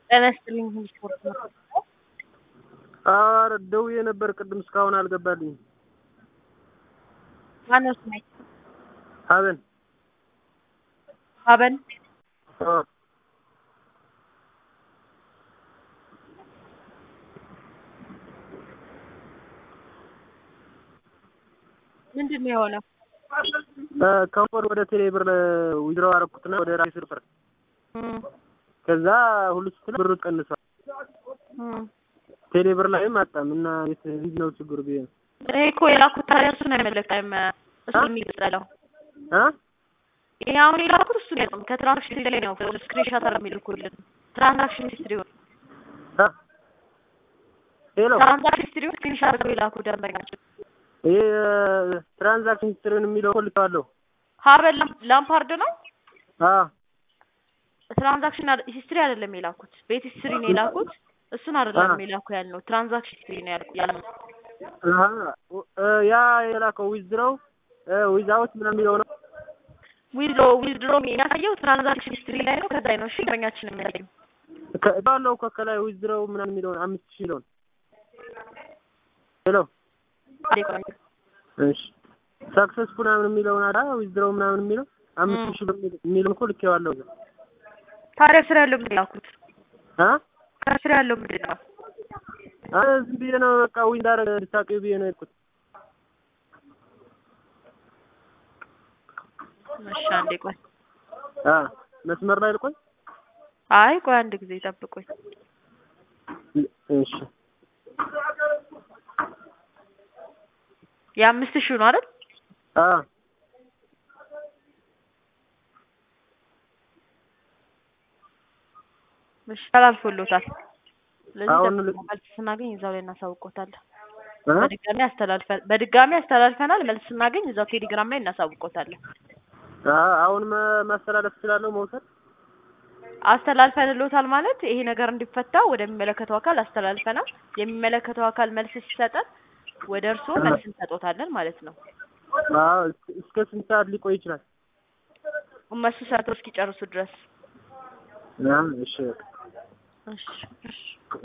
ጤና ይስጥልኝ ስፖርት ነው። ኧረ ደውዬ ነበር ቅድም እስካሁን አልገባልኝም። ማነው ስሜ? ሀበን ሀበን አዎ ምንድን ነው የሆነው? ከወር ወደ ቴሌ ብር ዊዝድሮው አደረኩትና ወደ ራሴ ብር እም፣ ከዛ ሁሉ ስትል ብሩ ቀንሷል። እም። ቴሌ ብር ላይም አጣም እና የት ምንድን ነው ችግሩ ብዬ ነው። እኔ እኮ የላኩት ታዲያ እሱ ነው የመለቀም እሱ አ? የሚገጸለው አ ይሄ አሁን የላኩት እሱ ነው ከትራንዛክሽን ላይ ነው ስክሪንሾት አለ የሚልኩልን ትራንዛክሽን ሂስትሪውን አ ሄሎ ትራንዛክሽን ሂስትሪውን ስክሪንሾት አድርገው የላኩ ደንበኛችን ይሄ ትራንዛክሽን ሂስትሪውን የሚለው እኮ ልኬዋለሁ። ሀበን ላም- ላምፓርድ ነው አ ትራንዛክሽን ሂስትሪ አይደለም የላኩት ቤት ሂስትሪ ነው የላኩት እሱን አይደለም የላኩ ያልነው ትራንዛክሽን ሂስትሪ ነው ያልኩ ያልነው አሀ ያ የላከው ዊዝድሮው ዊዛውት ምናምን የሚለው ነው። ዊዝድሮ ዊዝድሮ የሚያሳየው ትራንዛክሽን ሂስትሪ ላይ ነው ከዛ ላይ ነው እሺ ደንበኛችን የሚያሳየው ባለው እኮ ከላይ ዊዝድሮው ምናምን የሚለውን አምስት ሺህ የሚለውን ሄሎ እሺ ሰክሰስ ምናምን የሚለውን አዳ ዊዝድሮው ምናምን የሚለው አምስት ሺህ ብር የሚለውን እኮ ልኬዋለሁ። ታዲያ ስራ ያለው ምንድን ነው ያልኩት አ ከስራ ያለው ምንድን ነው አ ዝም ብዬ ነው በቃ ዊን እንዳደረገ እንድታውቂው ብዬ ነው የሄድኩት። እሺ አንዴ ቆይ አ መስመር ላይ ልቆይ። አይ ቆይ አንድ ጊዜ ጠብቁኝ እሺ የአምስት ሺህ ነው አይደል አ እሺ ተላልፎሎታል ስለዚህ አሁን ደግሞ መልስ ስናገኝ እዛው ላይ እናሳውቆታለን አ በድጋሚ አስተላልፈን በድጋሚ አስተላልፈናል መልስ ስናገኝ እዛው ቴሌግራም ላይ እናሳውቆታለን አ አሁን መ- ማስተላለፍ እችላለሁ መውሰድ አስተላልፈንሎታል ማለት ይሄ ነገር እንዲፈታ ወደሚመለከተው አካል አስተላልፈናል የሚመለከተው አካል መልስ ሲሰጠን ወደ እርስዎ መልስ እንሰጦታለን ማለት ነው አ እስከ ስንት ሰዓት ሊቆይ ይችላል? እነሱ ሰርተው እስኪጨርሱ ድረስ አ እሺ እሺ እሺ